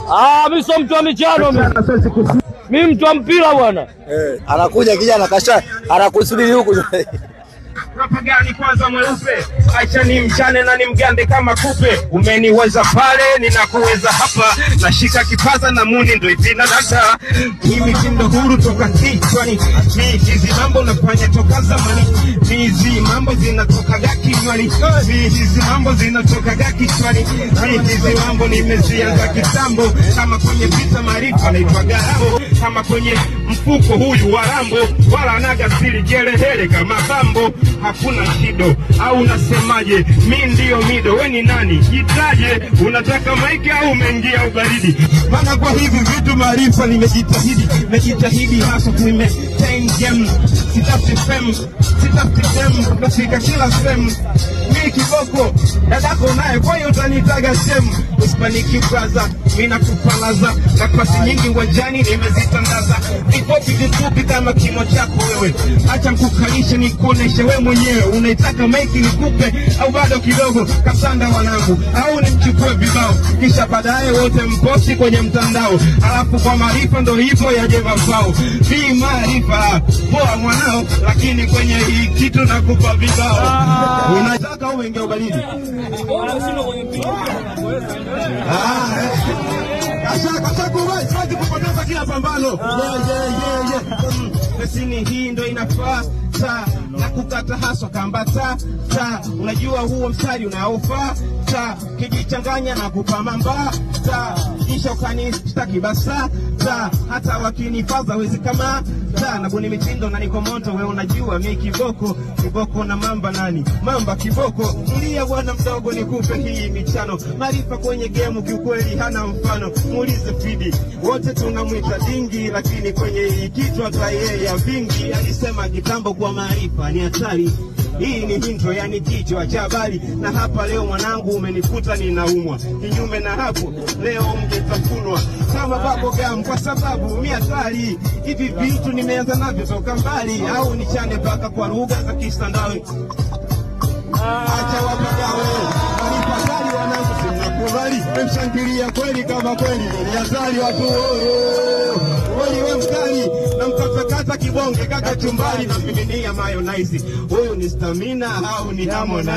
Ah, mimi sio mtu wa michano mimi. Mimi mtu wa mpira bwana. Eh, anakuja kijana kasha anakusubiri huku. Rapa gani kwanza mweupe, acha ni mchane na ni mgande kama kupe. Umeniweza pale, ninakuweza hapa, nashika kipaza na muni ndo ipina data. Hii mitindo huru toka kichwani, mi hizi mambo nafanya toka zamani, mi hizi mambo zinatokaga kinywani, mi hizi mambo zinatokaga kichwani, mi hizi mambo nimezianza kitambo, kama kwenye vita maarifa naitwa Garambo, kama kwenye mfuko huyu wa Rambo, wala anaga siri jerehele kama Bambo hakuna shido au unasemaje? Mi ndiyo mido, we ni nani? Jitaje, unataka maiki au umeingia ubaridi? Maana kwa hivi vitu maarifa nimejitahidi, nimejitahidi hasa kuimaintain game, sitafuti fame, sitafuti fame, nafika kila sehemu mi kiboko dadako naye, kwa hiyo utanitaga sehemu uspaniki braza, mi nakupalaza na pasi nyingi uwanjani nimezitandaza, vifupi vifupi kama kimo chako wewe, acha mkukalishe nikuoneshe we mwenyewe, unaitaka maiki nikupe au bado kidogo? Kasanda wanangu, au nimchukue vibao, kisha baadaye wote mposti kwenye mtandao, alafu kwa maarifa ndo hivyo yaje mafao. Vi maarifa poa mwanao, lakini kwenye hii kitu nakupa vibao. Unataka au ingia ubaridi? Ah, eh. Kasha kasha kuwai, siwezi kupoteza kila pambano. Yeah, yeah, yeah, yeah. Mm, Lesini hii ndo inafaa ta na kukata haswa kamba ta ta, unajua huo mstari unaofaa ta, kijichanganya na kupamamba ta, kisha ukanishtaki basa ta, hata wakinifaza wezi kama ta, na buni mitindo na niko moto, we unajua mi kiboko kiboko na mamba nani mamba kiboko, mlia bwana mdogo, nikupe hii michano, maarifa kwenye gemu kiukweli hana mfano, muulize Fidi, wote tunamwita dingi, lakini kwenye hii kichwa ta yeye ya vingi, alisema kitambo kwa maarifa ni hatari. Hii ni hinto, yani kichwa cha habari, na hapa leo mwanangu umenikuta ninaumwa. Kinyume na hapo, leo mngetafunwa kama babo gam, kwa sababu mi hatari. Hivi vitu nimeanza navyo toka mbali, au nichane mpaka kwa lugha za Kisandawe. Acha wapagawe walipakali wanangu, simnakubali memshangilia kweli kama kweli ni hatari watu kweli, we mkali na mkatakata kibonge kaka chumbari na miminia mayonnaise. Huyu ni stamina au ni Harmonize?